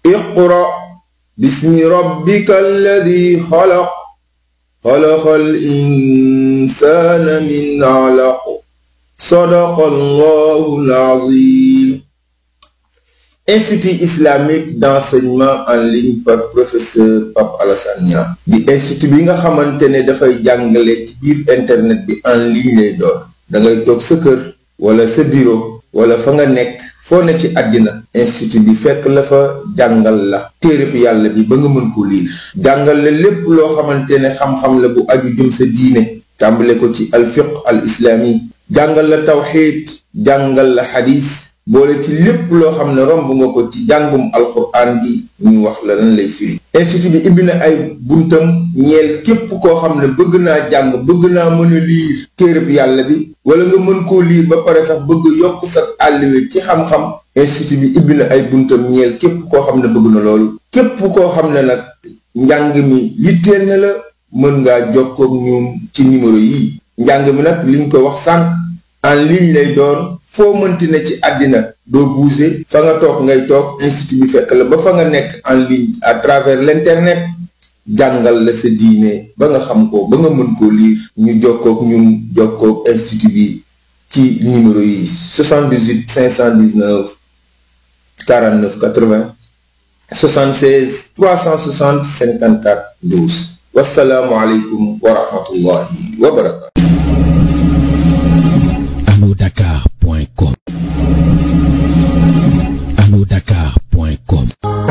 اقرأ باسم ربك الذي خلق خلق الإنسان من علق صدق الله العظيم Institut islamique d'enseignement en ligne par professeur Pape Alassane Niang di institut bi nga xamante ne dafay jàngale ci biir internet bi en ligne lay doon da ngay toog sa kër wala sa bureau wala fa nga nekk foo ne ci àddina institut bi fekk la fa jàngal la téereb yàlla bi ba nga mën ko liir jàngal la lépp loo xamante ne xam-xam la bu aju jëm sa diine tàmbale ko ci alfiq al islami jàngal la tawxiid jàngal la xadis boole ci lépp loo xam ne romb nga ko ci jàngum alxuraan bi ñu wax la lan lay firi institut bi ibbi na ay buntam ñeel képp koo xam ne bëgg naa jàng bëgg naa mën a liir téereb yàlla bi wala nga mën koo liir ba pare sax bëgg yokk sa àlliwe ci xam-xam institut bi ibbi na ay buntam ñeel képp koo xam ne bëgg na loolu képp koo xam ne nag njàng mi yitteel na la mën ngaa jokkoog ñun ci numéro yi njàng mi nag liñ ko wax sànq en ligne lay doon foo mënti ne ci àddina doo bouger fa nga toog ngay toog institut bi fekk la ba fa nga nekk en ligne à travers l'internet jàngal la sa diine ba nga xam ko ba nga mën koo lire ñu jokkoog ñun jokkoog institut bi ci numéro yi 78 519 49 80 76 360 54 12 wasalaamualeykum wa rahmatullahi wa barakatu anodakar.com anodakar.com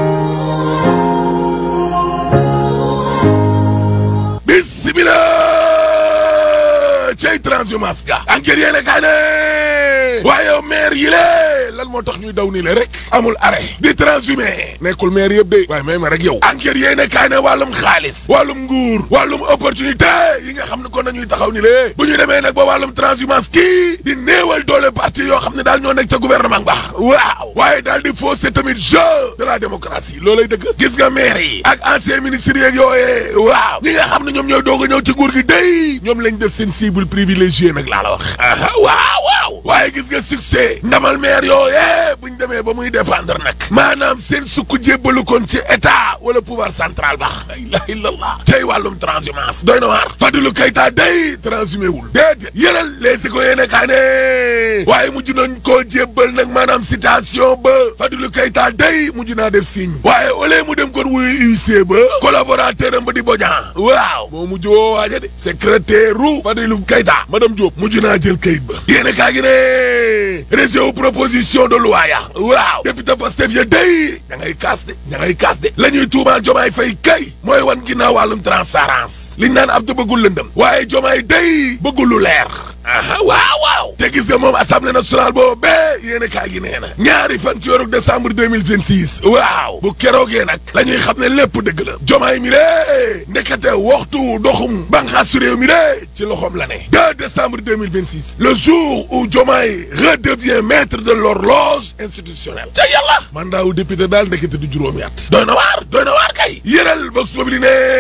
bismillah cey transhumance ga enquête yéene kaa ne waaye maire yi lée lan moo tax ñuy daw nii le rek amul arrêt di transhumé nekkul maire yëpp de waaye may ma rek yow enquête yéene kaa ne wàllum xaalis wàllum nguur wàllum opportunité yi nga xam ne kon nañuy taxaw ni le bu ñu demee nag ba wàllum transhumance kii di néewal doole parti yoo xam ne daal ñoo nekk ca gouvernement ba waaw waaye daal di fausser tamit jeu de la démocratie loolay dëgg gis nga maire yi ak ancien ministre yeeg yooyee waaw ñi nga xam ne ñoom ñooy doog a ñëw ci nguur gi day ñoom lañ def seen cible privilégié nag laa la wax waaw waaw waaye gis nga succès ndamal maire yooyee buñ demee ba muy dépendre nag maanaam seen sukk jébbalu kon ci état wala pouvoir central ba la ilaha illallah cay wàllum transhumance doy na waar Fadilou Keita day transhumé wul déedéet yëral les ko yéene kaa ne waaye mujj nañ koo jébbal nag maanaam citation ba Fadilou Keita day mujj naa def signe waaye au lieu mu dem kon wuyu UC ba collaborateur am ba di Bodian waaw moo mujj woo waaja de secrétaire ru Fadilou Keita madame Diop mujj naa jël kayit ba yéene kaa gi ne réseau proposition de loi ya waaw député Pastef ya day ña ngay kaas de ña ngay kaas de la ñuy tuumaal jomaay fay kay mooy wan ginnaaw wàllum transparence liñ naan ab da bëggul lëndëm waaye jomaay day bëggul lu leer aha waaw waaw te gis nga moom assemblée nationale boobu bee yéen a kaa gi nee na ñaari fan ci weeru décembre 2026 waaw bu keroogee nag la ñuy xam ne lépp dëgg la jomaay mi de ndekete waxtu doxum banqaasu réew mi de ci loxoom la ne 2 décembre 2026 le jour où jomaay redevient maître de l'horloge institutionnelle ca yàlla mandat wu député daal ndekete du juróomi at doy na waar doy na waar kay yëral vox populi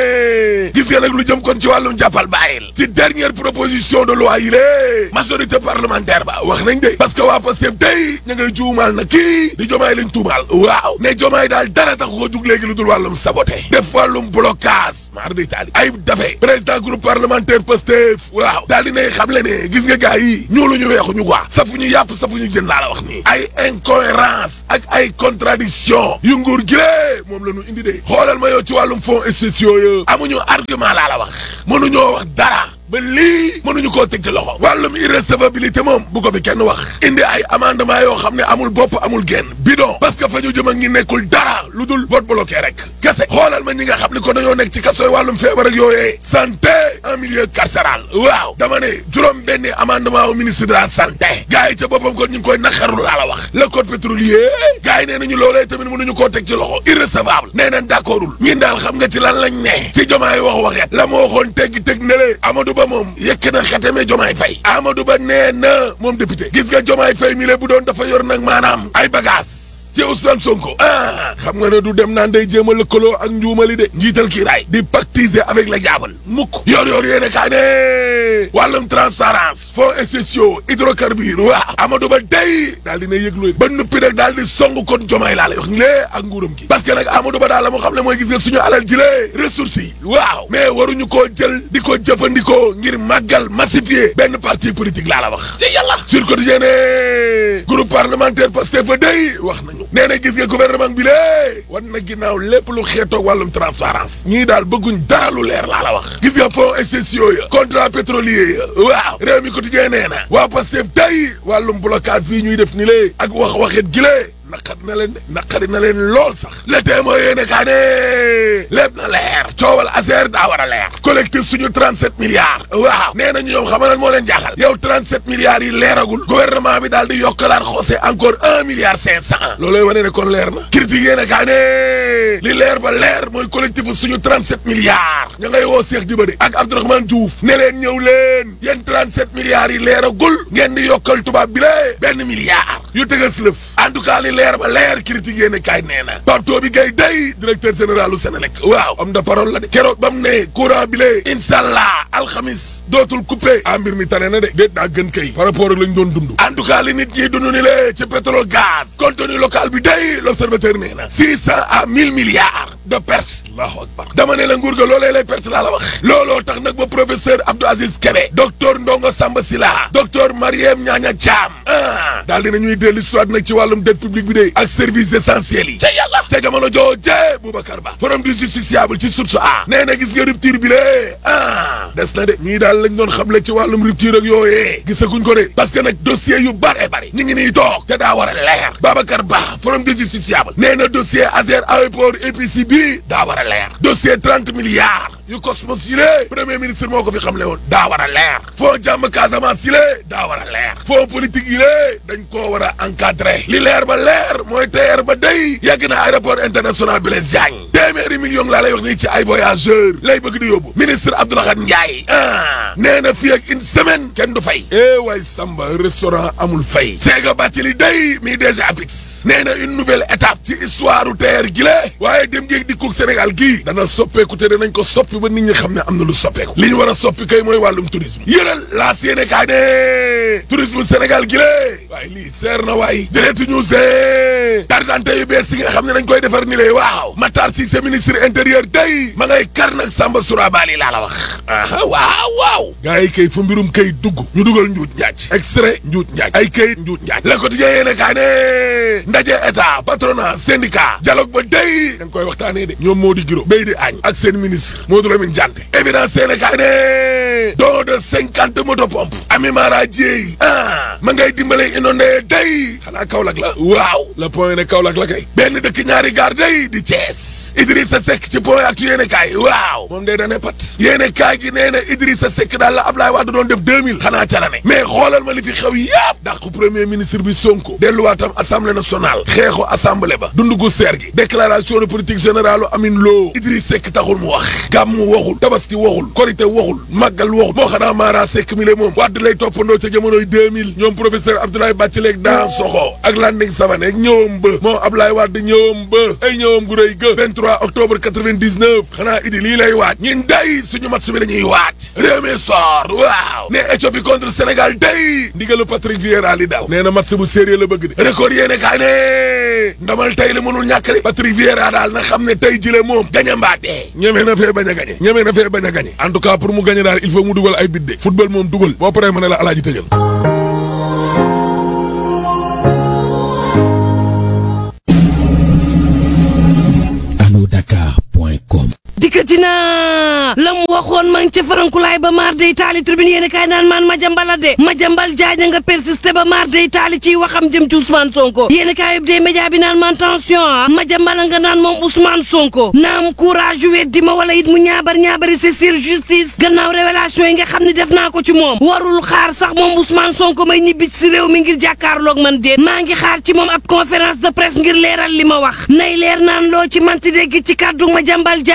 ne gis nga nag lu jëm kon ci wàllum jàppal bàyyil ci dernière proposition de loi yi lée majorité parlementaire ba wax nañ de parce que waa Pastef tey ña ngay juumaal na kii di jomaay lañ tuumaal waaw ne jomaay daal dara taxu ko jug léegi lu dul wàllum saboté def wàllum blocage maar di taali ay dafe président groupe parlementaire Pastef waaw daal di nay xam le ne gis nga gars yi ñuulu ñu weexuñu quoi safuñu yàpp safuñu jën laa la wax nii ay incohérence ak ay contradiction yu nguur gi lée moom la ñu indi de xoolal ma yow ci wàllum fonds spéciaux yo amuñu argument laa la wax mënuñoo wax dara ba lii mënuñu koo teg ci loxo wàllum irrecevabilité moom bu ko fi kenn wax indi ay amendement yoo xam ne amul bopp amul genn bidon parce que fa ñu jëm a ngi nekkul dara lu dul vote bloqué rek kese xoolal ma ñi nga xam ne ko dañoo nekk ci kaso yi wàllum feebar ak yooyee santé en milieu carcéral waaw dama ne juróom benni amendement au ministre de la santé gars yi ca boppam kon ñu ngi koy naqarlu laa la wax le code pétrolier gars yi nee nañu loolee tamit mënuñu koo teg ci loxo irrecevable nee nañ d'accordul ñin daal xam nga ci lan lañ ne ci jomaay wax waxet la ma waxoon teggi teg ne le Amadou Ba moom yekk na xeteme jomaay fay Amadou Ba nee na moom député gis nga jomaay fay mi le bu doon dafa yor nag maanaam ay bagage ci Ousmane Sonko ah xam nga ne du dem naan day jéem a lëkkaloo ak njuumali de njiital kiiraay di pactiser avec la jaabal mukk yor yor yéene kaa ne wàllum transparence fonds spéciaux hydrocarbures waaw Amadou Ba day daal dina yëglu ba nuppi nag daal di song kon jomaay laa lay wax lée ak nguuram gi parce que nag Amadou Ba daal la moo xam ne mooy gis nga suñu alal ji lee ressources yi waaw mais waruñu koo jël di ko jëfandikoo ngir màggal massifier benn parti politique laa la wax ci yàlla sur quotidien ne groupe parlementaire Pastef fa day wax nañu nee na gis nga gouvernement bi lée wan na ginnaaw lépp lu xeetoog wàllum transparence ñii daal bëgguñ dara lu leer laa la wax gis nga fonds spéciaux ya contrat pétrolier ya waaw réew mi quotidien nee na waa Pastef tey wàllum blocage bii ñuy def ni lée ak wax waxit gi lée naqari na leen de naqari na leen lool sax le témoin yéene kaa ne lépp na leer coowal affaire daa war a leer collectif suñu 37 milliards waaw nee nañu ñoom xamal moo leen jaaxal yow 37 milliards yi leeragul gouvernement bi daal di yokkalaat xoose encore un milliard cinq cent looloy wane ne kon leer na critique yéene kaa ne li leer ba leer mooy collectif suñu 37 milliards ña ngay woo Cheikh Dibade ak Abdourahmane Diouf ne leen ñëw leen yéen 37 milliards yi leeragul ngeen di yokkal tubaab bi lee benn milliard yu tëgas lëf en tout cas li leer ba leer critique yéene kaay nee na Pape Toby Gaye day directeur général u Sénélec waaw am da parole la de keroog ba mu ne courant bi lee inshallah alxamis dootul coupé a mbir mi tane na de déet daa gën kay par rapport ak lañ doon dund en tout cas li nit ñi dund ni lee ci pétrole gaz contenu local bi day l'observateur nee na six cent à mille milliards de perte allahu akbar dama ne la nguur ga loolee lay perte laa la wax looloo tax nag ba professeur Abdou Aziz Kébé docteur Ndongo Samba Sila docteur Mariem Ñaaña Thiam ah daal dina ñuy dellu soit nag ci wàllum dette publique bi de ak services essentiels yi ca yàlla ca jamono jooje Boubacar Ba forum du justiciable ci source a nee na gis nga rupture bi lée ah des na de ñii daal lañ doon xamle ci wàllum rupture ak yooyee gisaguñ ko de parce que nag dossier yu bare bari ñu ngi nii toog te daa war a leer Babacar Ba forum du justiciable nee na dossier Azer aéroport EPC bi daa war a leer dossier trente milliards yu Cosmos yi lée premier ministre moo ko fi xamle woon daa war a leer fond jàmm Casamance yi lée daa war a leer fond politique yi lée dañ koo war a encadré li leer ba leer mooy TER ba day yegg na aéroport international Blaise Diagne téeméeri million laa lay wax nii ci ay voyageurs lay bëgg di yóbbu ministre Abdoulaye Ndiaye ah nee na fii ak une semaine kenn du fay eh waay Samba restaurant amul fay Séga Bathily day mi déjà pix nee na une nouvelle étape ci histoire u TER gi la waaye dem ngeeg dikkug Sénégal gii dana soppeeku te danañ ko soppi ba nit ñi xam ne am na lu soppeeku li ñu war a soppi kay mooy wàllum tourisme yëral laa séene kaa ne tourisme Sénégal gi la waaye lii seer na waay direct ñu see tardante yu bees yi nga xam ne dañ koy defar ni lay waaw Matar Cissé ministre intérieur day ma ngay kar nag Samba Sourabali laa la wax aha waaw waaw gars yi kay fu mbirum kay dugg ñu dugal njuuj njaaj extrait njuuj njaaj ay kayit njuuj njaaj le quotidien yéene kaa ne ndaje état patronat syndicat dialogue ba day dañ koy waxtaanee de ñoom moo di giro béy di añ ak seen ministre Modou Lamine Diante évidence yéene kaa ne don de cinquante moto pompe Ami Mara Dieye ah ma ngay dimbale inondé day xanaa Kaolack la waaw le point ne Kaolack la kay benn dëkk ñaari gaar day di Thiès Idrissa Seck ci point actu yéene kaay waaw moom day dane pat yéene kaay gi nee na Idrissa Seck daal la Ablaye Wade doon def 2000 xanaa ca la ne mais xoolal ma li fi xew yëpp dàqu premier ministre bi Sonko delluwaatam assemblée nationale xeexu assemblée ba dundu gu seer gi déclaration de politique générale Amine Lo Idrissa Seck taxul mu wax gàmm waxul tabaski waxul korité waxul màggal waxul moo xanaa Mara Seck mi le moom Wade lay toppandoo ca jamonoy 2000 ñoom professeur Abdoulaye Bathily ak Dan Soxo ak Landing Savané ak ñëwam ba moom Ablaye Wade ñëwam ba ay ñëwam gu rëy ga 23 octobre 99 xanaa idi lii lay waaj ñun day suñu match bi dañuy waaj réew mi sor waaw ne Éthiopie contre Sénégal day ndigalu Patrick Vieira li daw nee na match bu sérieux la bëgg de record yéene kaay ne ndamal tey li mënul ñàkk de Patrick Vieira daal na xam ne tey jile moom gañe mbaa dee ñeme na fee bañ a gañe ñeme na fee bañ a gañe en tout cas pour mu gañe daal il faut mu dugal ay bit de football moom dugal boo paree ma ne la alaaji tëjal anodakar.com dikkati naa la mu waxoon ma ngi ca farankulaay ba maar day taali tribune yéen kaay naan maan ma jambala de ma jambal jaaja nga persisté ba maar day taali ciy waxam jëm ci Ousmane Sonko yéen kaay yëpp dee média bi naan man tension ma jambala nga naan moom Ousmane Sonko naam courage weddi ma wala it mu ñaabar ñaabari c'est sur justice gannaaw révélation yi nga xam ne def naa ko ci moom warul xaar sax moom Ousmane Sonko may ñibbi si réew mi ngir jàkkaarloog man déet maa ngi xaar ci moom ab conférence de presse ngir leeral li ma wax nay leer naan loo ci manti dégg ci kàddu ma jambal jaañ lii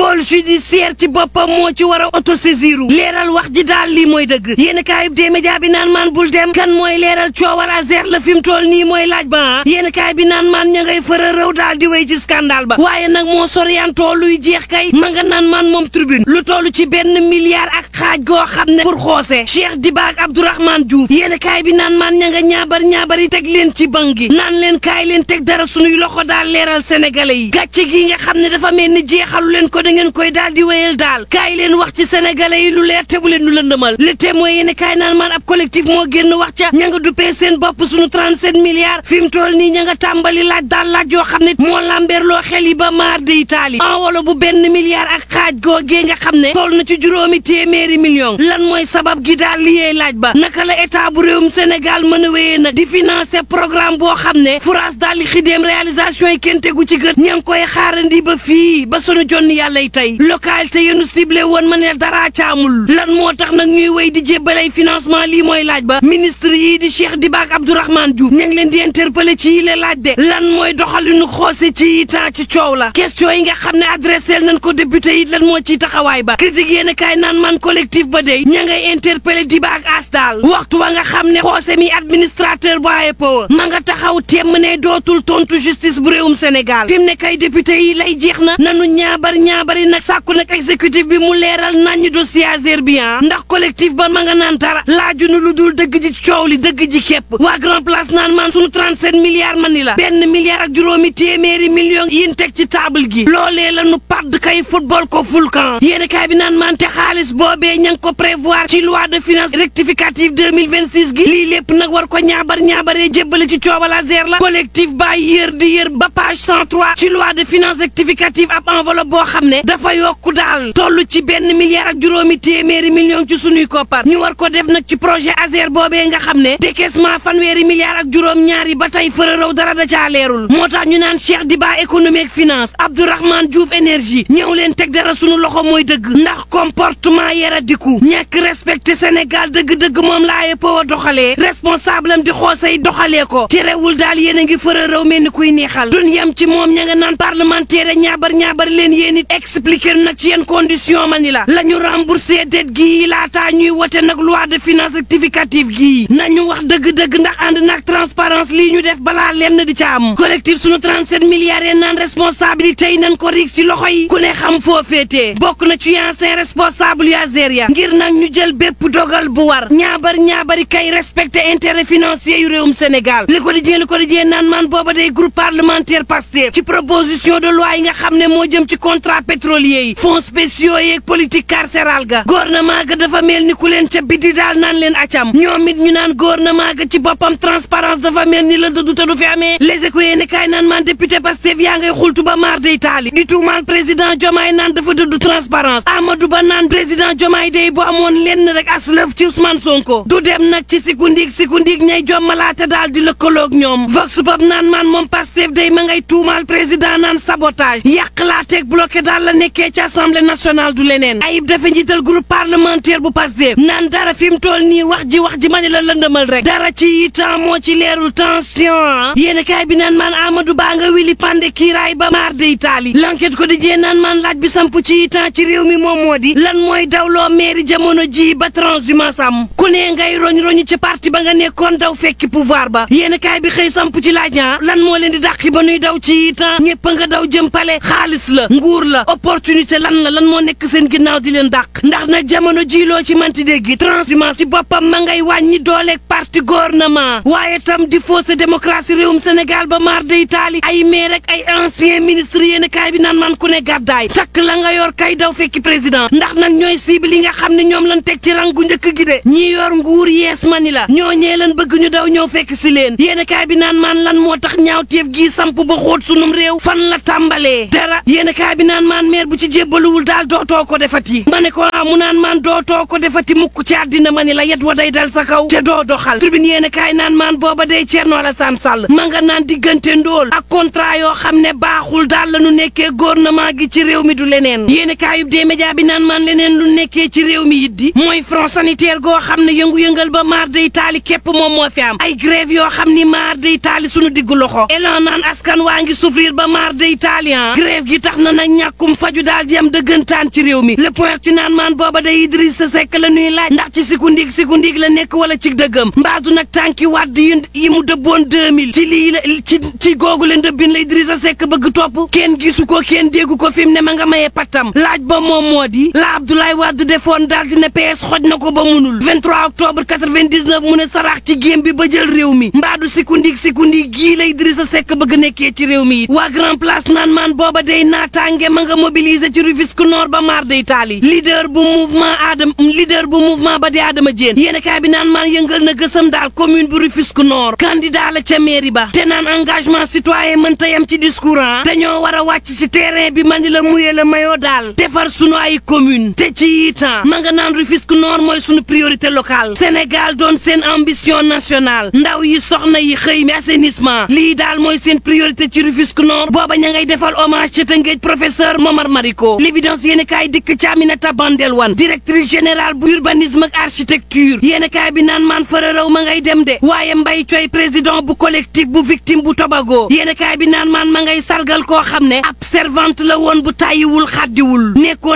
pôle judiciaire ci boppam moo ci war a autosaisiru leeral wax ji daal lii mooy dëgg yéen kaayub dee média bi naan maan bul dem kan mooy leeral coowal Azer la fi mu toll nii mooy laaj ba ah yéen kaay bi naan maan ña ngay fëra rëw daal di wéy ci scandale ba waaye nag moo soriantoo luy jeex kay ma nga naan maan moom tribune lu toll ci benn milliard ak xaaj goo xam ne pour xoose Cheikh Diba ak Abdourahmane Diouf yéen kaay bi naan maan ña nga ñaabar ñaabari teg leen ci bank gi naan leen kaay leen teg dara suñuy loxo daal leeral sénégalais yi gàcce gi nga xam ne dafa mel ni jeexalu leen ko da ngeen koy daal di wéyal daal kaay leen wax ci sénégalais yi lu leer te bu leen nu lëndëmal le témoin yéen kaay naan maan ab collectif moo génn wax ca ña nga duppee seen bopp suñu 37 milliards fi mu toll nii ña nga tàmbali laaj daal laaj yoo xam ne moo lambeerloo xel yi ba maar de Italie enwolo bu benn milliard ak xaaj googee nga xam ne toll na ci juróomi téeméeri million lan mooy sabab gi daal liyee laaj ba naka la état bu réewum Sénégal mën a wéyee nag di financer programme boo xam ne France daal di xidéem réalisation yi kenn tegu ci gët ña ngi koy xaarandi ba fii ba sunu jonni yàlla yi tey localité yenu ciblé woon ma ne dara caamul lan moo tax nag ñuy wéy di jébbalay financement lii mooy laaj ba ministre yii di Cheikh Diba ak Abdourahmane Diouf ña ngi leen di interpeller ci yile laaj de lan mooy doxalinu xoose ci temps ci coow la question yi nga xam ne adressé nañ ko député yi lan moo ciy taxawaay ba critique yéen kaay naan man collectif ba dey ña ngay interpeller Diba ak as daal waxtu wa nga xam ne xoose mi administrateur bu AEPO ma nga taxaw temm ne dootul tontu justice bu réewum Sénégal fi mu ne kay député yi lay jeex na nanu ñaabar ñaabari nag sàkku nag exécutif bi mu leeral nañu dossier Azer bi ndax collectif ba ma nga naan dara laajunu lu dul dëgg ji coow li dëgg ji képp waa grand place naan man sunu 37 milliards man ni la benn milliard ak juróomi téeméeri millions yin teg ci table gi loolee la nu padd kay football ko fulkan yéeni kaay bi naan man te xaalis boobee ña ngi ko prévoir ci loi de finance rectificative 2026 gi lii lépp nag war ko ñaabar ñaabaree jébbale ci coobal Azer la collectif ba yër di yër ba page 103 ci loi de finance rectificative ab enveloppe boo xam ne dafa yokku daal toll ci benn milliard ak juróomi téeméeri millions ci sunuy koppar ñu war ko def nag ci projet Azer boobee nga xam ne décaissement fanweeri milliards ak juróom ñaari ba tey fërërëw dara da caa leerul moo tax ñu naan Cheikh Diba économie ak finance Abdourahmane Diouf énergie ñëw leen teg dara sunu loxo mooy dëgg ndax comportement yara diku ñàkk respecté Sénégal dëgg-dëgg moom laa yëppoo doxalee responsable am di xoosay doxalee ko terewul daal yéen a ngi fërërëw mel ni kuy neexal dun yem ci moom ña nga naan parlementaire ñaabar ñaabar leen yéen it expliqué nag ci yenn condition ma ni la la ñu remboursé dette gii laataa ñuy wote nag loi de finance rectificative gii nañu wax dëgg-dëgg ndax ànd nag transparence lii ñu def balaa lenn di ca am collectif sunu 37 milliards yeen naan responsabilité yi nañ ko rig si loxo yi ku ne xam foo féetee bokk na ci ancien responsable yu Azeria ngir nag ñu jël bépp dogal bu war ñaabar ñaabari kay respecté intérêt financier yu réewum Sénégal li ko di jee li ko di jee naan man booba day groupe parlementaire Pastef ci proposition de loi yi nga xam ne moo jëm ci contrat pétrolier yi fonds spéciaux yeeg politique carcérale ga gouvernement ga dafa mel ni ku leen ca biddi daal naan leen acam ñoom it ñu naan gouvernement ga ci boppam transparence dafa mel ni la dëddu te du fi amee les éco yéene kaay naan man député Pastef yaa ngay xultu ba maar day taali di tuumaal président Diomaye naan dafa dëddu transparence Amadou Ba naan président Diomaye day bu amoon lenn rek aslëf ci Ousmane Sonko du dem nag ci sikundiig sikundiig ñay jommalaate daal di lëkkaloog ñoom vox pop naan man moom Pastef day ma ngay tuumaal président naan sabotage yàq laa teg bloqué daal la nekkee ci assemblée nationale du leneen ayib dafa njiital groupe parlementaire bu Pastef naan dara fi mu toll nii wax ji wax ji ma ne la lëndëmal rek dara ci temps moo ci leerul tension yéen kaay bi naan maan Amadou Ba nga wili pande kiiraay ba maar de Italie l'enquête ko di jee naan maan laaj bi samp ci temps ci réew mi moom moo di lan mooy dawloo mairie jamono ji ba transhumance am ku ne ngay roñ roñu ci parti ba nga nekkoon daw fekki pouvoir ba yéen kaay bi xëy samp ci laaj lan moo leen di dàqi ba nuy daw ci temps ñëpp nga daw jëm pale xaalis la nguur la opportunité lan la lan moo nekk seen ginnaaw di leen dàq ndax nag jamono ji loo ci manti dégg transhumance si boppam ma ngay wàññi dooleeg parti gouvernement waaye tam di fausse démocratie réewum Sénégal ba maar de Italie ay maire rek ay ancien ministre yéen kaay bi naan man ku ne gàddaay takk la nga yor kay daw fekki président ndax nag ñooy cible yi nga xam ne ñoom lan teg ci rangu njëkk gi de ñi yor nguur yees mani la ñoo ñee lan bëgg ñu daw ñëw fekk si leen yéen kaay bi naan man lan moo tax ñaawteef gii samp ba xóot sunum réew fan la tàmbalee dara yéen kaay bi naan maan maire bu ci jébbaluwul daal dootoo ko defati ma ne ko mu naan maan dootoo ko defati mukk ci àddina ma ni la yet wa day dal sa kaw te doo doxal tribune yéen kaay naan maan booba day Thierno Alassane Sall ma nga naan diggante ndóol ak contrat yoo xam ne baaxul daal la nu nekkee gouvernement gi ci réew mi du leneen yéen kaayub dee média bi naan maan leneen lu nekkee ci réew mi it di mooy front sanitaire goo xam ne yëngu-yëngal ba maar day taali képp moom moo fi am ay grève yoo xam ni maar day taali sunu diggu loxo elan naan askan waa ngi souffrir ba maar day taali grève gi tax na nag ñàkkum wàllum faju daal di am dëggantaan ci réew mi le point ci naan maan booba day Idrissa Seck la ñuy laaj ndax ci siku ndiig siku ndiig la nekk wala ci dëggam mbaadu nag tànki wàdd yi mu dëbboon 2000 ci lii la ci ci googu le ndëbbin la Idrissa Seck bëgg topp kenn gisu ko kenn déggu ko fi mu ne ma nga mayee pattam laaj ba moom moo di la Abdoulaye Wade defoon daal di ne PS xoj na ko ba munul 23 octobre 99 mu ne saraax ci géem bi ba jël réew mi mbaadu siku ndiig siku ndiig gii la Idrissa Seck bëgg nekkee ci réew mi waa grand place naan maan booba day naataange ma nga mobiliser ci Rufisque Nord ba maar day taali leader bu mouvement Adama leader bu mouvement ba di Adama Diène yéen kaay bi naan maan yëngal na gësam daal commune bu Rufisque Nord candidat la ca mairie ba te naan engagement citoyen mënta yem ci discours ah dañoo war a wàcc ci terrain bi man di la muyee la mayoo daal defar sunu ay commune te ci itam ma nga naan Rufisque Nord mooy sunu priorité locale Sénégal doon seen ambition nationale ndaw yi soxna yi xëy mi assainissement lii daal mooy seen priorité ci Rufisque Nord booba ña ngay defal hommage ca Tëngéej professeur Momar Mariko l'évidence yéen kaay dikk ci Aminata Bandel Wan directrice générale bu urbanisme ak architecture yéen kaay bi naan maan fërërëw ma ngay dem de waaye Mbay Coy président bu collectif bu victime bu Tobago yéen kaay bi naan maan ma ngay sargal koo xam ne ab servante la woon bu tàyyiwul xaddiwul nekkoon